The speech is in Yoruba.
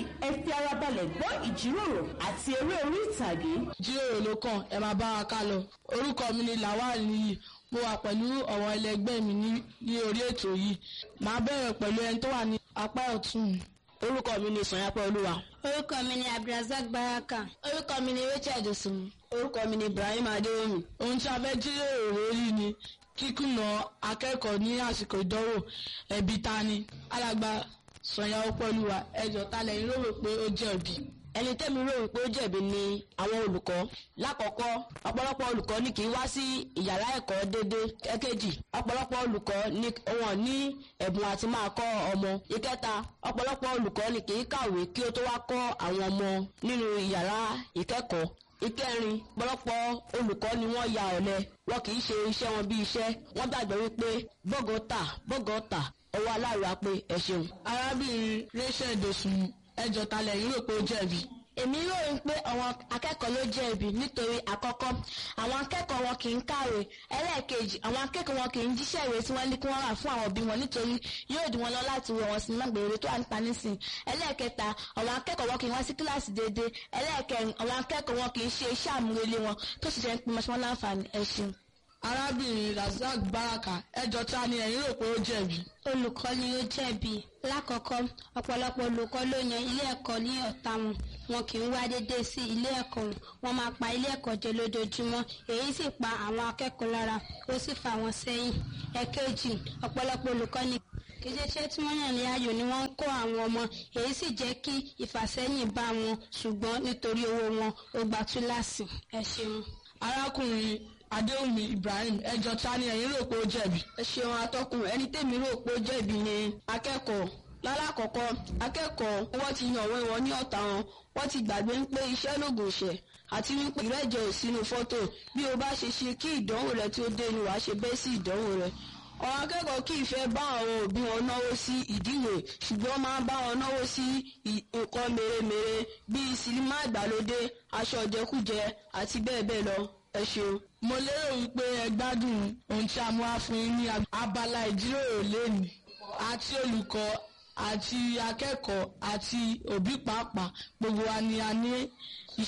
ẹ fi ara balẹ̀ gbọ́ ìjíròrò àti eré orí ìtàgé. jíròrò ló kàn ẹ máa bá wa ká lọ orúkọ mi ni lawal níyì mo wà pẹ̀lú àwọn ẹlẹgbẹ́ mi ní ní orí ètò yìí màá bẹ̀rẹ̀ pẹ̀lú ẹni tó wà ní apá ọ̀tún mi. orúkọ mi ni sanyapẹ olúwa. orúkọ mi ni abdulrasaq baraka. orúkọ mi ni rachel dosunmu. orúkọ mi ni ibrahim adéwòmí. ohun tí a fẹ́ jíròrò lórí ni kíkùnà akẹ́kọ̀ọ́ ní àsìkò ìdánwò ẹ̀bi ta ni alàgbà sọ̀yà ọpọlùwà ẹjọ́ ta lẹ́yìn ló rò pé ó jẹ̀bi. ẹni tẹ́mi rò wípé ó jẹ̀bi ni àwọn olùkọ́ lákọ̀ọ́kọ́ ọ̀pọ̀lọpọ̀ olùkọ́ ni kì í wá sí ìyàrá ẹ̀kọ́ déédé ẹ̀kejì ọ̀pọ̀lọpọ̀ olùkọ́ ni wọn ní ẹ̀bùn àti máa kọ́ ọmọ ìkẹta ọ̀pọ̀lọpọ̀ olùkọ́ ni kì í kàwé kí ó tó wá kọ́ àwọn ọmọ nínú ìyàrá ìkẹ́kọ̀ọ́ ìkẹrin ọ̀pọ̀lọpọ̀ olùkọ́ ni wọ́n ya ọ̀lẹ wọn kì í ṣe iṣẹ́ wọn bí iṣẹ́ wọ́n gbàgbọ́ wípé bọ́gọ́tà bọ́gọ́tà ọwọ́ aláàrá pé ẹ ṣeun. arábìnrin rachel dosunmu ẹjọ́ ta lẹ́yìn rò pé ó jẹ̀bi. èmi ròyìn pé àwọn akẹ́kọ̀ọ́ ló jẹ̀bi nítorí àkọ́kọ́ àwọn akẹ́kọ̀ọ́ wọn kì í kàwé ẹlẹ́ẹ̀kejì àwọn akẹ́kọ̀ọ́ wọn kì í jíṣẹ́ ìwé tí wọ́n ní kí wọ́n rà fún àwọn òbí wọn nítorí yóò dùn wọn lọ láti wọ wọn sinimá gbèrè tó wà nípa nísìn ẹlẹ́ẹ̀kẹta àwọn akẹ́kọ̀ọ́ wọn kì í wá sí kíláàsì déédéé ẹlẹ́ẹ̀kẹrin àwọn akẹ́kọ̀ọ́ wọn kì í ṣe iṣẹ́ àmúrelé wọn tó sì jẹ́ ń pin mọ́ṣọ́mọ́ láǹfààní ẹ ṣeun. arábìnrin razak baraka ẹjọ́ ta ni ẹ̀yin rò pé ó jẹ̀bi. olùkọ́ ni ó jẹ̀bi lákọ̀ọ́kọ́ ọ̀pọ̀lọpọ̀ olùkọ́ ló yan ilé ẹ̀kọ́ ní ọ̀tá wọn wọn kì í wá déédéé sí ilé ẹ̀kọ́ wọn wọn máa pa ilé ẹ̀kọ́ jẹ lójoojúmọ́ èyí sì pa àwọn akẹ́kọ̀ọ́ lára ó sì fà wọ́n sẹ́yìn ẹ̀kejì ọ̀pọ̀lọpọ̀ olùkọ́ ni kìjẹ́ṣẹ́ tí wọ́n yàn ní ayò ni wọ́n ń kó àwọn ọmọ èyí sì jẹ́ kí ìfàsẹ́yìn bá wọn ṣùgbọ́n nítorí owó wọn ó gba túláàsì ẹ ṣeun. arákùnrin adéwùmí ibrahim ẹjọ́ ta ni ẹ̀yin rò pé ó jẹ̀bi. ẹ ṣeun atọ́kùn ẹni tèmi rò pé ó jẹ̀bi ni akẹ́kọ̀ọ́ lálákọ̀ọ́kọ́ akẹ́kọ̀ọ́ wọ́n ti yan òwe wọn ní ọ̀tá wọn wọ́n ti gbàgbé ń pé iṣẹ́ lògùn ìṣẹ́ àti wípé ìrẹ́jẹ ò sínú fọ́tò bí o bá ṣe ṣe kí ìdánwò rẹ tí ó dé ni wàá ṣe bẹ́ẹ̀ sí ìdánwò rẹ àwọn akẹ́kọ̀ọ́ kì í fẹ́ bá àwọn òbí wọn náwó sí ìdíwè ṣùgbọ́n máa ń bá wọn náwó sí nǹkan mèremère bíi sinimá ìgbàlódé aṣọ ìjẹkújẹ àti bẹ́ẹ̀ bẹ́ẹ̀ lọ ẹ ṣeun. mo lérò wípé ẹ gbádùn ohun tí a mú wá fún yín ní abala ìjíròrò lẹ́nu àti olùkọ́ àti akẹ́kọ̀ọ́ àti òbí pàápàá gbogbo wa ni a ní